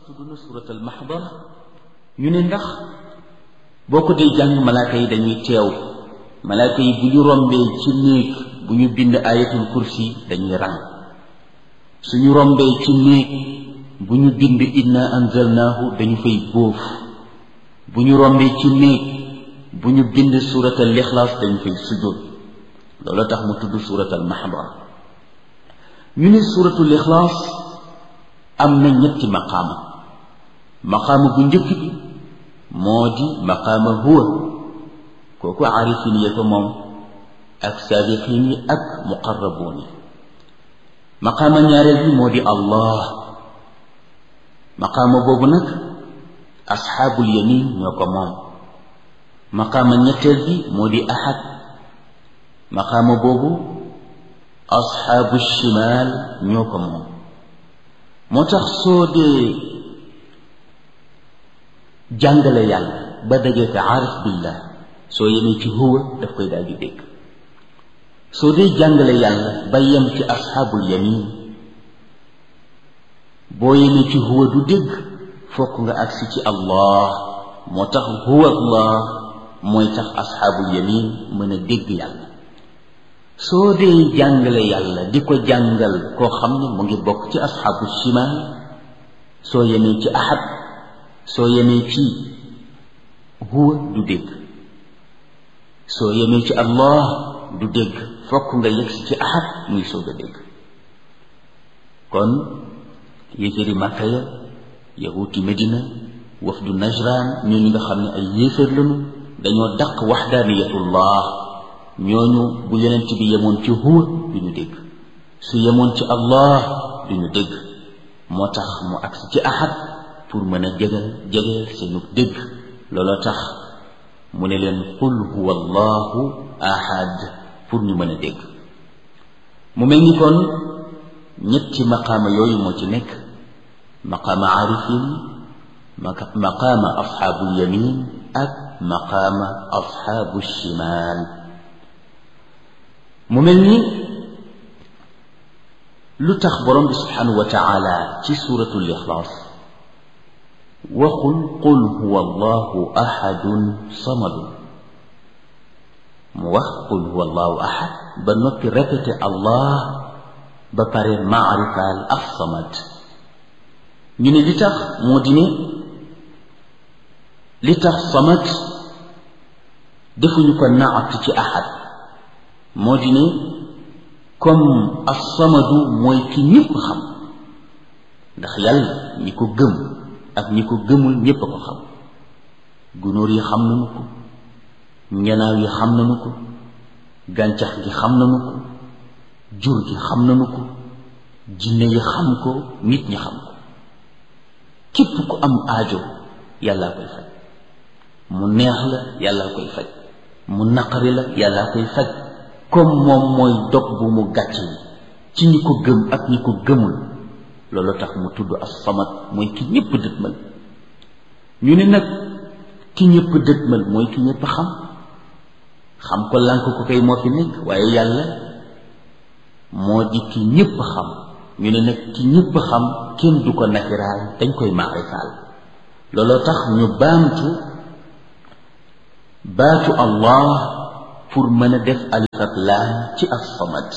tudd na suratul maxdar ñu ne ndax boo ko dee jàng malaaka yi dañuy teew malaaka yi bu ñu rombee ci néeg bu ñu bind ayatul kursi dañuy rang suñu rombee ci néeg bu ñu bind inna anzalnaahu dañu fay bóof bu ñu rombee ci néeg bu ñu bind suratal ixlaas dañu fay sujjóot loolu tax mu tudd suratal maxdar ñu ne suratul ixlaas am na ñetti maqaama maqaama bu njëkk bi moo di maqaama huwa kooku aarifin ya ko moom ak saabiqin yi ak muqarrabuun yi maqaama ñaareel bi moo di allah maqaama boobu nag asxaabul yamin ñoo ko moom maqaama ñetteel bi moo di ahad maqaama boobu asxaabu shimaal ñoo ko moom moo tax soo dee jàngale yàlla ba dajee ko aarif billah soo yemee ci huwa daf koy daal di dégg soo dee jàngale yàlla ba yem ci asxaabul yamin boo yemee ci huwa du dégg fokk nga agsi ci allah moo tax huwa allah mooy tax asxaabul yamin mën a dégg yàlla soo dee jàngale yàlla di ko jàngal koo xam ne mu ngi bokk ci asxaabu shimaal soo yemee ci ahad soo yemee ci huwa du dégg soo yemee ci allah du dégg fokk nga yegsi ci ahad muy soog a dégg kon yéeféeri màkka ya yahuuti medina wafdu najran ñooñu nga xam ne ay yéeféer lañu dañoo daq waxdaaniyatullah ñooñu bu yonent bi yemoon ci huwa du ñu dégg su yemoon ci allah du ñu dégg moo tax mu agsi ci ahad pour mën a jegal jegeel seenu dégg looloo tax mu ne leen qul huwa allahu ahad pour ñu mën a dégg mu mel ni kon ñetti maqaama yooyu moo ci nekk maqaama aarifin maqaama asxaabul yamin ak maqaama asxaabu shimaal mu mel ni lu tax borom bi subhanahu wa taala ci suratul ixlaas waxul qul huwa allahu ahadun samadun mu wax qul huwa allahu ahad ba noppi répété allah ba pare maarifaal af samad ñu ne li tax moo di ne li tax samad defuñu ko naat ci ahad moo di ne comme as-samadu mooy ki ñëpp xam ndax yàlla ñi ko gëm ak ñi ko gëmul ñépp a ko xam gunóor yi xam nañu ko njanaaw yi xam nañu ko gàncax gi xam nañu ko jur gi xam nañu ko jinne yi xam ko nit ñi xam ko képp ku am aajo yàllaa koy faj mu neex la yàllaa koy faj mu naqari la yàllaa koy faj comme moom mooy dog bu mu gàcc ci ñi ko gëm ak ñi ko gëmul loolu tax mu tudd as-samad mooy ki ñëpp dëtmal ñu ne nag ki ñëpp dëtmal mooy ki ñëpp xam xam ko lànk ko kay moo fi nekk waaye yàlla moo di ki ñëpp xam ñu ne nag ki ñëpp xam kenn du ko nakiraal dañ koy maarifaal looloo tax ñu baamtu baatu allah pour mën a def alif ak laam ci as-samad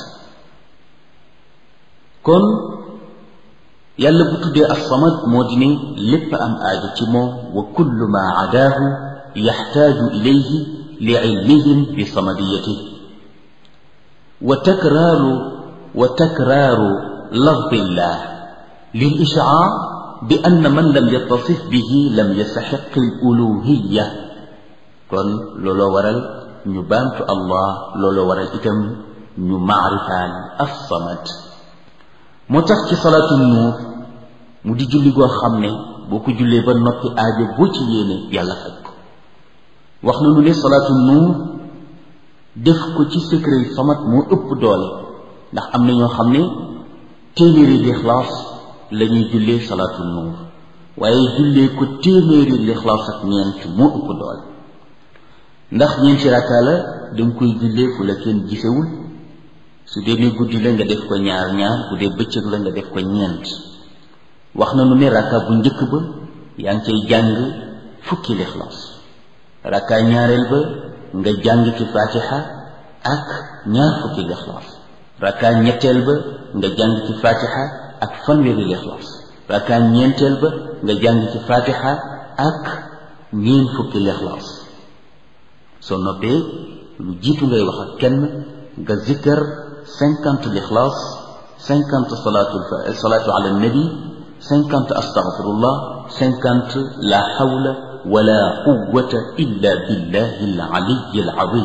kon yàlla bu tuddee as-samad moo di ne lépp am aajo ci moom wa kullu ma adaahu yaxtaaju ilayhi li ilmihim bi samadiyatihi wa takraaru wa takraaru lafdillah lil ishaar bi anna man lam yattasif bihi lam yastaxiq al uluhiya kon looloo waral ñu baamtu allah looloo waral itam ñu maarifaan as-samad moo tax ci salaatu nuur mu di julli goo xam ne boo ko jullee ba noppi aajo boo ci yéene yàlla faj ko wax na nu ne salaatu nuur def ko ci secret samad moo ëpp doole ndax am na ñoo xam ne téeméeri lixlaas la ñuy jullee salaatu nuur waaye jullee ko téeméeri lixlaas ak ñeent moo ëpp doole ndax ñeenti rakkaa la danga koy jullee fu la kenn gisewul su dee ne guddi la nga def ko ñaar ñaar bu dee bëccëg la nga def ko ñeent wax na nu ne rakka bu njëkk ba yaa ngi cay jàng fukki lixlaas rakka ñaareel ba nga jàng ci fatiha ak ñaar fukki lixlaas rakka ñetteel ba nga jàng ci fatiha ak fanweeri lixlaas rakka ñeenteel ba nga jàng ci fatiha ak ñeen fukki lixlaas soo noppee lu jiitu ngay wax ak kenn nga zikkar cinquante lixlaas cinquante salaatu salaatu ala nabi cinquante astaghfirullah cinquante la hawla wala quwwata illa billahi al aliyi al azim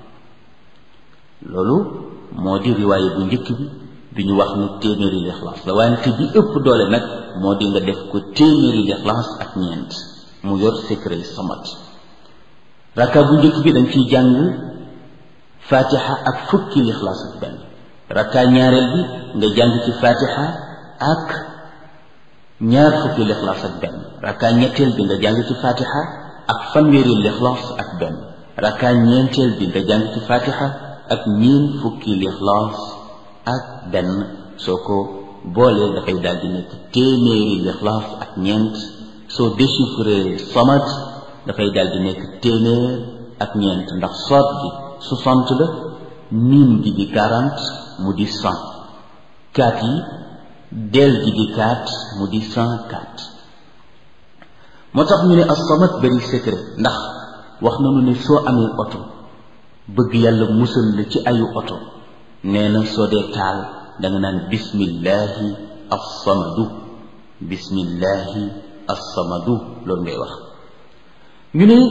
loolu moo di riwaaye bu njëkk bi bi ñu wax ne téeméeri lixlaas la wante bi ëpp doole nag moo di nga def ko téeméeri lixlaas ak ñeent mu yor secret samat raka bu njëkk bi dañ ciy jàng fatiha ak fukki lixlaas ak benn raka ñaareel bi nga jàng ci fatiha ak ñaar fukki lixlaas ak benn raka ñetteel bi nga jàng ci fatiha ak fanweeri lixlaas ak benn raka ñeenteel bi nga jàng ci fatiha ak ñeen fukki lixlaas ak benn soo ko boolee dafay daal di nekk téeméeri lixlaas ak ñeent soo déchiffré samat dafay daal di nekk téeméer ak ñeent ndax soot gi soixante la miim gi di quarante mu di cent kaat yi del gi di quatre mu di cent quatre moo tax ñu ne as-samat bari secret ndax wax nañu ne soo amee oto bëgg yàlla musal la ci ayu oto nee na soo dee taal da nga naan bismillahi as-samadu bismillahi as-samadu loolu ngay wax ñu ne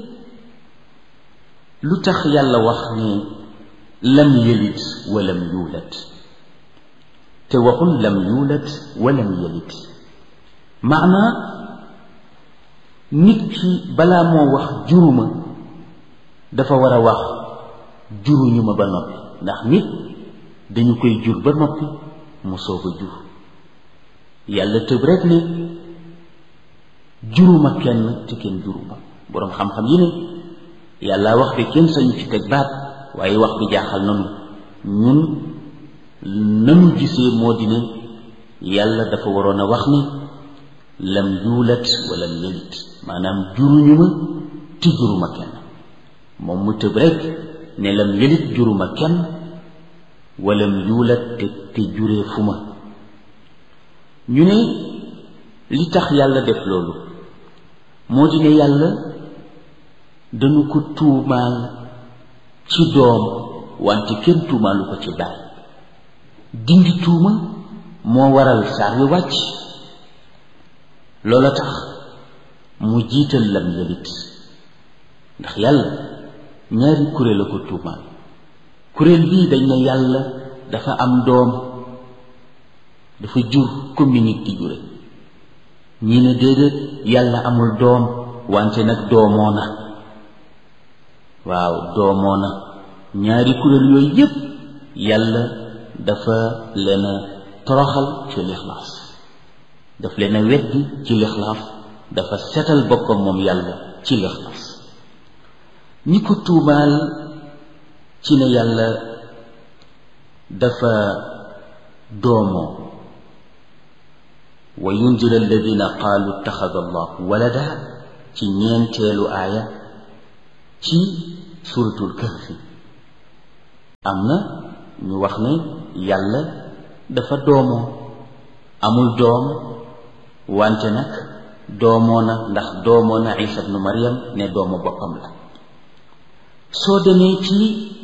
lu tax yàlla wax ne lam yëlit walam yuulat te waxul lam yuulat walam yëlit maanaa nit ki balaa moo wax juruma dafa war a wax juruñu ma ba noppi ndax nit dañu koy jur ba noppi mu soog a jur yàlla tëb rek ne juruma kenn te kenn juruma boroom xam-xam yi ne yàlla wax bi kenn sañu ci teg baat waaye wax bi jaaxal nanu ñun nanu gisee moo di ne yàlla dafa waroon a wax ni lam yuulat wala yelit maanaam juruñu ma te juruma kenn moom mu tëb rek ne lam yelit juruma kenn walam yuulat te te juree fu ma ñu ne li tax yàlla def loolu moo di ne yàlla dañu ko tuumaal ci doom wante kenn tuumaalu ko ci baay dindi tuuma moo waral saar wi wàcc loola tax mu jiital lam yelit ndax yàlla ñaari kuréel la ko tuumaal kuréel bii dañ ne yàlla dafa am doom dafa jur comme nit di jure ñi ne déedéet yàlla amul doom wante nag doomoo na waaw doomoo na ñaari kuréel yooyu yépp yàlla dafa leen a toroxal ci lixlaas daf leen a weddi ci lixlaas dafa setal boppam moom yàlla ci lixlaas ñi ko tuumaal ci ne yàlla dafa doomoo wa yunzir alladina qaalu ittaxada allahu walada ci ñeenteelu aaya ci suratul kahfi am na ñu wax ne yàlla dafa doomoo amul doom wante nag doomoo na ndax doomoo na isa ibnu maryam ne doomu boppam la soo demee ci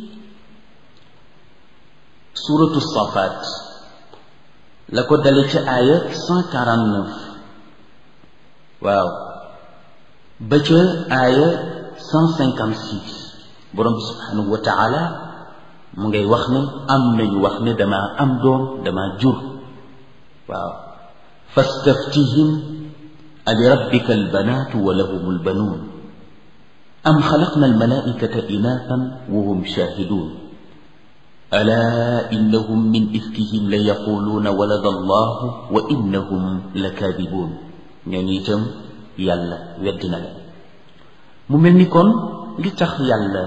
suratu safaat la ko dale ci aaya cent quarante neuf waaw ba ca aaya cent cinquante six borom bi subhanahu wa taala mu ngay wax ne am nañu wax ne damaa am doom damaa jur waaw fastaftihim ali rabbika albanaatu wa lahum albanuun am xalaqna almalaikata inaathan wa hum shahidun alaa innahum min ifkihim la yaquluuna walada allahu wa innahum la kaadibuun ñooñu itam yàlla weddi na leen mu mel ni kon li tax yàlla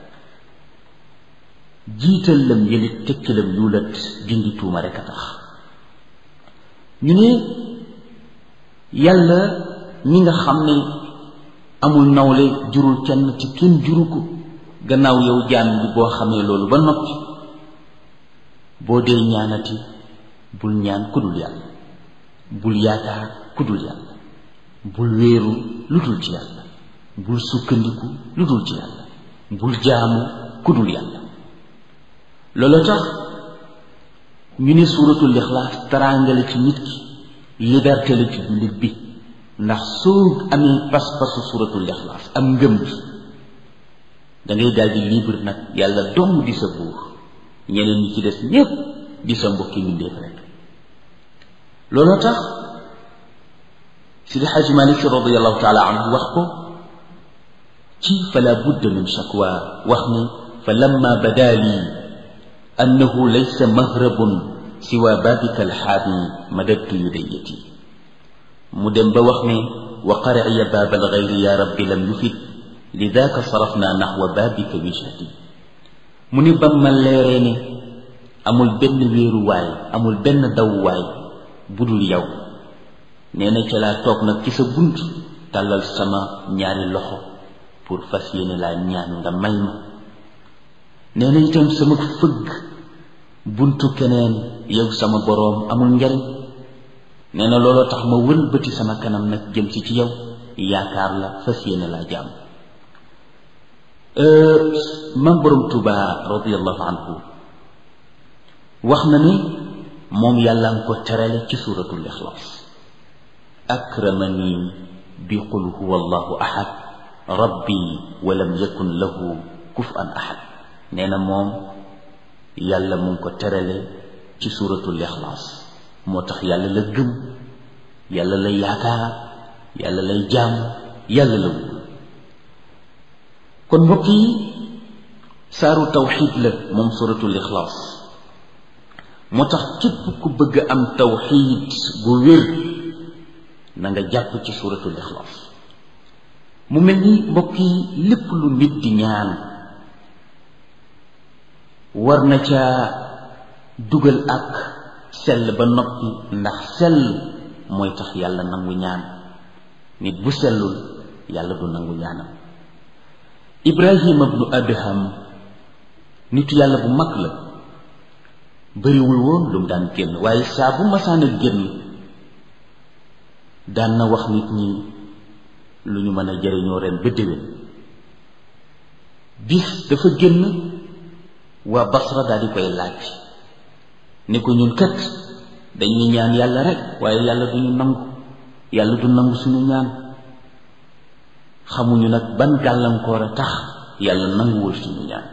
jiital lam yëlit tekki lam yuulat dindi tuuma rek a tax ñu ne yàlla ñi nga xam ne amul nawle jurul kenn ci kenn juru ko gannaaw yow jaam bi boo xamee loolu ba noppi boo dee ñaanati bul ñaan kudul yàlla bul yaakaar kudul yàlla bul wéeru lu dul ci yàlla bul sukkandiku lu dul ci yàlla bul jaamu kudul yàlla loolu tax ñu ne suuratul ixlaas taraanga la ci nit ki liberté la ci jullit bi ndax soo amee pas-pasu suuratul ixlaas am ngëm bi da ngay daal di libre nag yàlla dong di sa buur ñeneen ñi ci des ñépp di sa mbokki mbindéef rek looloo tax sidi xaaji malik si radiallahu taala anhu wax ko ci fala budda min shakwa wax ne fa lamma bada lii annahu laysa mahrabun siwa babika alxaami madadtu yudayati mu dem ba wax ne wa qarciya baaba alxayri ya rabbi lam yufid lidaka sarafna naxwa babika wijhati mu ni ba ma leeree ne amul benn wéeruwaay amul benn dawwaay budul yow nee na ca laa toog nag ci sa bunt tàllal sama ñaari loxo pour fas yéene laa ñaan nga may ma nee na itam sama fëgg buntu keneen yow sama boroom amul njariñ nee na looloo tax ma wëlbati sama kanam nag jëm si ci yow yaakaar la fas yéene laa jàmm mam boroom Tuuba radiallahu anhu wax na ni moom yàlla nga ko terale ci suuratul ixlaas akramani bi qul huwa allahu ahad rabbi walam yakun lahu kufan ahad nee na moom yàlla mu ngi ko terale ci suuratul ixlaas moo tax yàlla la gëm yàlla lay yaakaar yàlla lay jaam yàlla la wóolu kon mbokk yi saaru tawxid la moom suuratul ixlaas moo tax képp ku bëgg am tawxid bu wér na nga jàpp ci suuratul ixlaas mu mel ni mbokk yi lépp lu nit di ñaan war na ca dugal ak sell ba noppi ndax sell mooy tax yàlla nangu ñaan nit bu sellul yàlla du nangu ñaanam ibrahima bnu adham nitu yàlla bu mag la bariwul woon lu mu daan génn waaye saa bu masaan a génn daan na wax nit ñi lu ñu mën a jëriñoo ren ba déwén bis dafa génn waa basra daal di koy laaj ni ko ñun kat dañuy ñaan yàlla rek waaye yàlla du ñu nangu yàlla du nangu suñu ñaan xamuñu nag ban gàllankoor a tax yàlla nanguwul suñu ñaan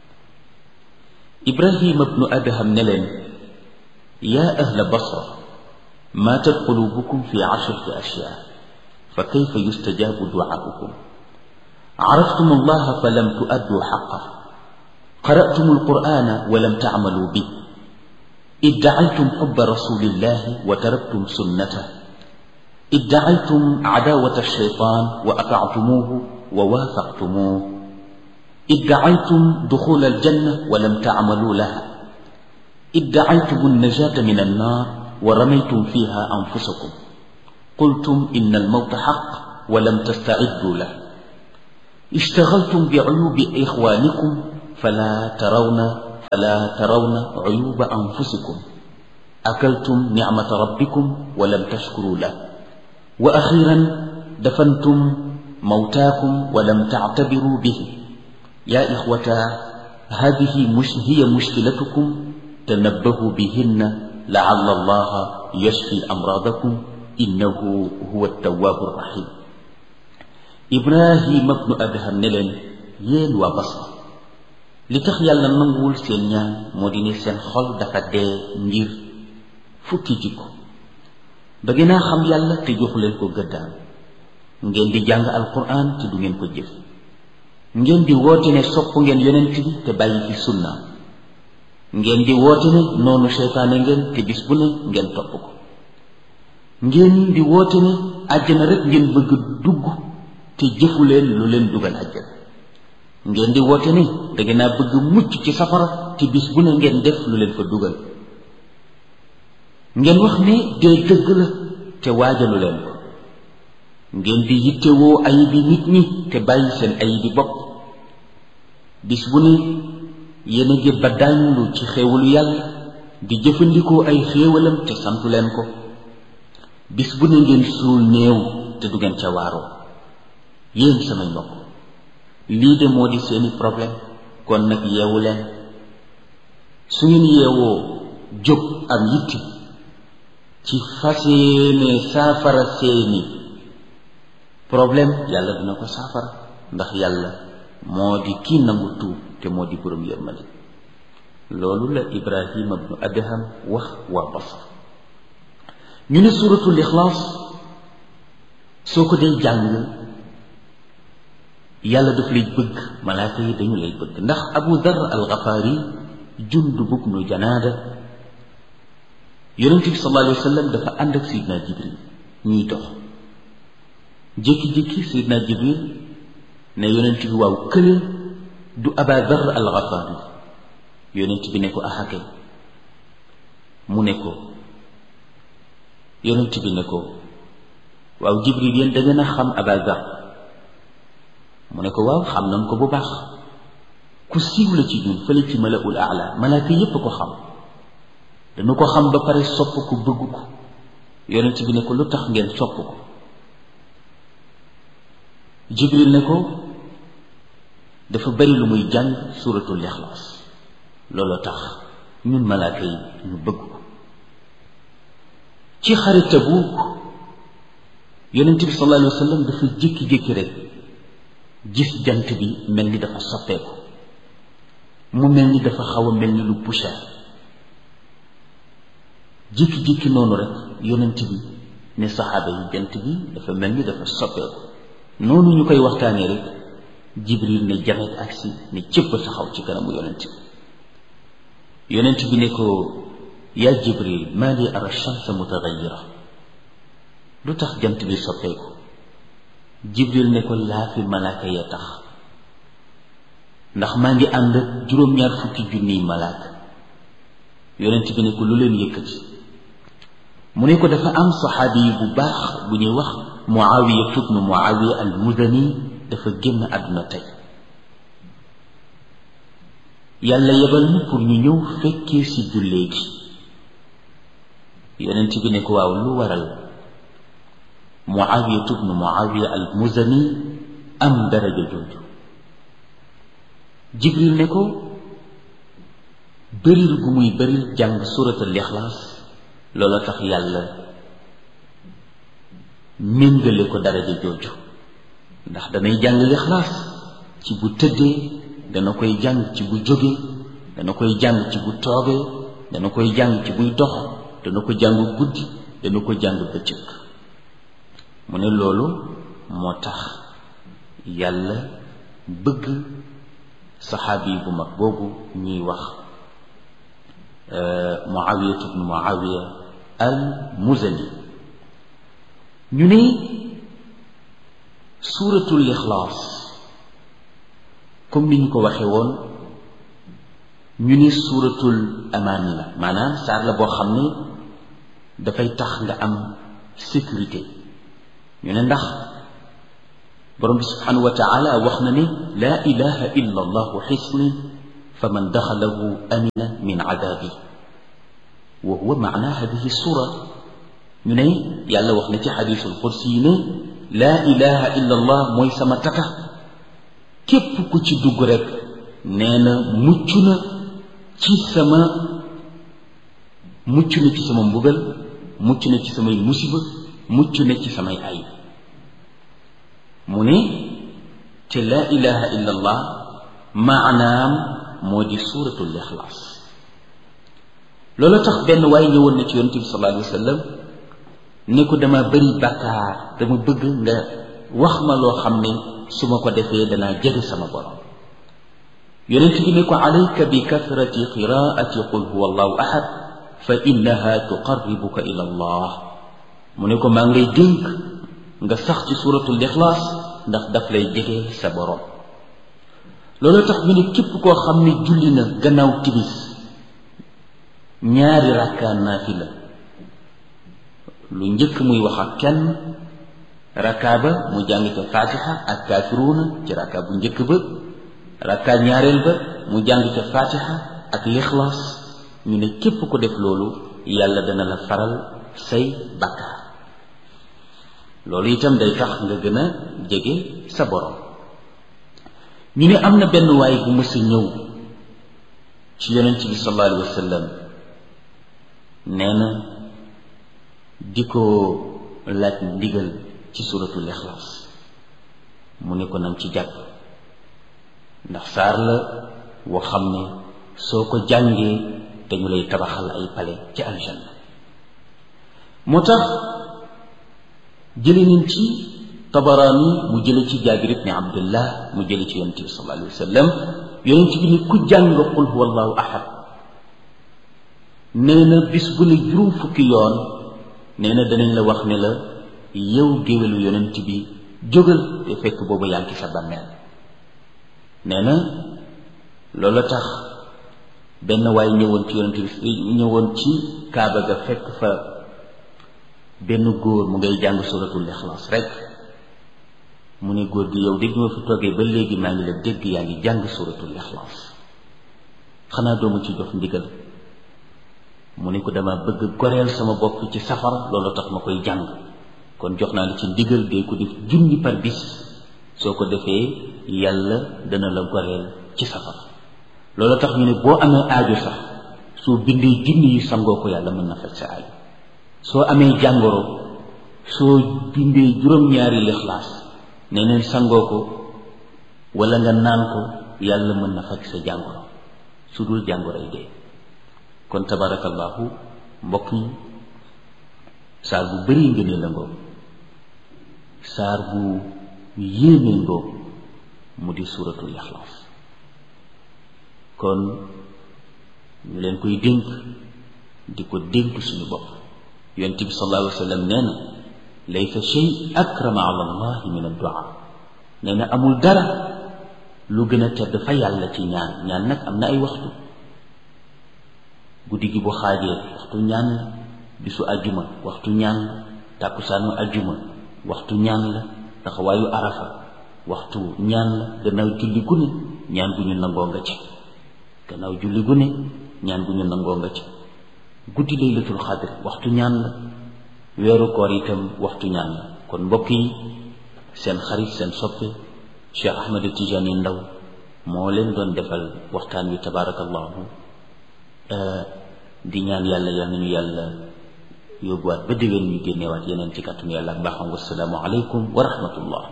ibrahima bnu adham ne leen yaa ahla basra maatat qulubukum fi ashrati ashyaa fa kayfa yustajaabu duaaukum عرفتم الله فلم تؤدوا حقه قرأتم القرآن ولم تعملوا به ادعيتم حب رسول الله وتركتم سنته ادعيتم عداوة الشيطان وأطعتموه ووافقتموه ادعيتم دخول الجنة ولم تعملوا لها ادعيتم النجاة من النار ورميتم فيها أنفسكم قلتم إن الموت حق ولم تستعدوا له اشتغلتم بعيوب إخوانكم فلا ترون فلا ترون عيوب أنفسكم أكلتم نعمة ربكم ولم تشكروا له وأخيرا دفنتم موتاكم ولم تعتبروا به يا إخوة هذه مش هي مشكلتكم تنبهوا بهن لعل الله يشفي أمراضكم إنه هو التواب الرحيم إبراهيم ابن أدهم نلن يين وبصر li tax yàlla nanguwul seen ñaan moo di ne seen xol dafa dee ngir fukki jikko ba gën a xam yàlla te joxu leen ko gëddaan ngeen di jàng alquran te du ngeen ko jëf ngeen di woote ne sopp ngeen yonent bi te bàyyi fi sunna ngeen di woote ne noonu seytaane ngeen te bis bu ne ngeen topp ko ngeen di woote ne àjjana rek ngeen bëgg dugg te jëfu leen lu leen dugal àjjana ngeen di woote ne da ngeen a bëgg mucc ci safara te bis bu ne ngeen def lu leen fa dugal ngeen wax ne dee dëgg la te waajalu leen ko ngeen di yittewoo ayibi nit ñi te bàyyi seen ayibi bopp bis bu ne yéen a ngi ba dànlu ci xéewalu yàlla di jëfandikoo ay xéewalam te santu leen ko bis bu ne ngeen suul néew te du ngeen ca waaroo yéen samay mbokk lii de moo di seeni problème kon nag yeewu leen su ngeen yeewoo jóg am yitti ci fas yéene saafara seeni problème yàlla dina ko saafara ndax yàlla moo di kii nangu tuub te moo di borom yërmande loolu la ibrahima bnu adham wax waa basra ñu ne suratul ixlaas soo ko dee jàng yàlla daf lay bëgg malaaka yi dañu lay bëgg ndax abu dar al gafaari jundub bnu janaada yonent bi sallallahu alayhi wa sallam dafa ànd ak sayidna jibril ñuy dox jékki-jékki sayidna jibril ne yonent bi waaw kële du aba dar al gafaari yonent bi ne ko axakay mu ne ko yonent bi ne ko waaw jibril yéen da ngeen a xam aba dar mu ne ko waaw xam nañ ko bu baax ku siiw la ci ñun fële ci malaul aala malaaka yépp ko xam dañu ko xam ba pare sopp ko bëgg ko yonent bi ne ko lu tax ngeen sopp ko jibril ne ko dafa bari lu muy jàng suratul ixlaas loolu tax ñun malaaka yi ñu bëgg ko ci xare Tabuuk yonent bi sallallahu alayhi wa sallam dafa jékki-jékki rek gis jant bi mel ni dafa soppeeku mu mel ni dafa xaw a mel ni lu poussière jékki-jékki noonu rek yonent bi ne saxaaba yi jant bi dafa mel ni dafa soppeeku noonu ñu koy waxtaanee rek jibril ne jamet agsi ne cëpp taxaw ci kanamu yonent bi yonent bi ne ko yaa jibril maa li ara shamsa mutagayira lu tax jant bi soppeeku jibril ne ko laafi malaaka ya tax ndax maa ngi ànd ak juróom-ñaar fukki junniy malaaka yonent bi ne ko lu leen yëkkati mu ne ko dafa am saxaabi yi bu baax bu ñuy wax muawiya ibnu muawiya al mudani dafa génn àdduna tey yàlla yebal na pour ñu ñëw fekkee ci jullee gi yonent bi ne ko waaw lu waral muawiya ibnu muawiya al muzani am daraja jooju jibril ne ko bëril gu muy bëril jàng suratul ixlaas loola tax yàlla méngale ko daraja jooju ndax danay jàng lixlaas ci bu tëddee dana koy jàng ci bu jógee dana koy jàng ci bu toogee dana koy jàng ci buy dox dana ko jàng guddi dana ko jàng bëccëg mu ne loolu moo tax yàlla bëgg saxaabi bu mag boobu ñuy wax muawiya ibnu muawiya al muzani ñu ne suuratul ixlaas comme ni ñu ko waxee woon ñu ni suuratul amaan la maanaam saar la boo xam ne dafay tax nga am sécurité ñu ne ndax borom bi subhanahu wa taala wax na ne laa ilaha illa allahu xisni fa man daxalahu amina min adabi wa huwa maana hadihi sura ñu ne yàlla wax na ci xadisul qudsi yi ne laa ilaha illa allah mooy sama tata képp ku ci dugg rek nee na mucc na ci sama mucc na ci sama mbugal mucc na ci samay musiba mucc na ci samay ayib mu ne te laa ilaha illa allah maanaam moo di suuratul ixlaas loolu tax benn waaye ñëwoon na ci yonent bi sallallahu alayhi wa sallam ne ko dama bëri bàkkaar dama bëgg nga wax ma loo xam ne su ma ko defee danaa jege sama borom yonent bi ne ko alayka bi kathrati qiraati qul huwa allahu ahad fa innaha tuqarribuka ila allah mu ne ko maa ngi lay dénk nga sax ci suuratul ixlaas ndax daf lay jege sa borom loolu tax ñu ne képp koo xam ne julli na gannaaw tibis ñaari rakkaa naafila lu njëkk muy wax ak kenn rakka ba mu jàng ca fatiha ak kaafiruuna ci rakka bu njëkk ba rakka ñaareel ba mu jàng ca fatiha ak lixlaas ñu ne képp ko def loolu yàlla dana la faral say bakkaar loolu itam day tax nga gën a jege sa borom ñu ne am na benn waay bu mës a ñëw ci yonent bi sallallahu alayhi wa sallam nee na di ko laaj ndigal ci suratul ixlaas mu ne ko nang ci jàpp ndax saar la woo xam ne soo ko jàngee dañu lay tabaxal ay pale ci aljanna moo tax jële nañ ci tabaraani mu jële ci jaabir ibni abdullah mu jële ci yonent bi sallallahu alayhi wa sallam yonent bi ni ku jàng qul huwa allahu ahad nee na bis bu ne juróom fukki yoon nee na danañ la wax ne la yow géwélu yonent bi jógal te fekk boobu yaa ngi sa bàmmeel nee na loolu tax benn waay ñëwoon ci yonent bi ñëwoon ci kaaba ga fekk fa benn góor mu ngay jàng suratul ixlaas rek mu ne góor gi yow dégg ma fi toogee ba léegi maa ngi la dégg yaa ngi jàng suratul ixlaas xanaa doomu ci jox ndigal mu ne ko dama bëgg goreel sama bopp ci safara loolu tax ma koy jàng kon jox naa la ci ndigal dee ko def junni par bis soo ko defee yàlla dana la goreel ci safara loolu tax ñu ne boo amee aajo sax soo bindee junni yi sangoo ko yàlla mën na faj sa aajo soo amee jàngoro soo bindee juróom-ñaari lixlaas ne neen sangoo ko wala nga naan ko yàlla mën na faj sa jàngoro su dul jàngoro yi dee kon tabarakallahu mbokk yi saar bu bari ngënee la ngoo saar bu yéeme ngoo mu di suuratul ixlaas kon ñu leen koy dénk di ko dénk suñu bopp yonent bi sallallahu alayhi wa sallam nee na laysa shay akrama ala allahi min addua nee na amul dara lu gën a tedd fa yàlla ci ñaan ñaan nag am na ay waxtu guddi gi bu xaajee waxtu ñaan la bisu ajjuma waxtu ñaan la tàkkusaanu ajjuma waxtu ñaan la taxawaayu arafa waxtu ñaan la gannaaw julli gu ne ñaan gu ñu nangoo nga ca gannaaw julli gu ne ñaan gu ñu nangoo nga ca guddi laylatul xadr waxtu ñaan la weeru koor itam waxtu ñaan la kon mbokk yi seen xarit seen soppe Cheikh Ahmed Tidiane Ndaw moo leen doon defal waxtaan wi tabarakallahu di ñaan yàlla yal nañu yàlla yóbbuwaat ba déwén ñu génneewaat yeneen ci kàttanu yàlla ak baaxam wasalaamu aleykum wa rahmatullah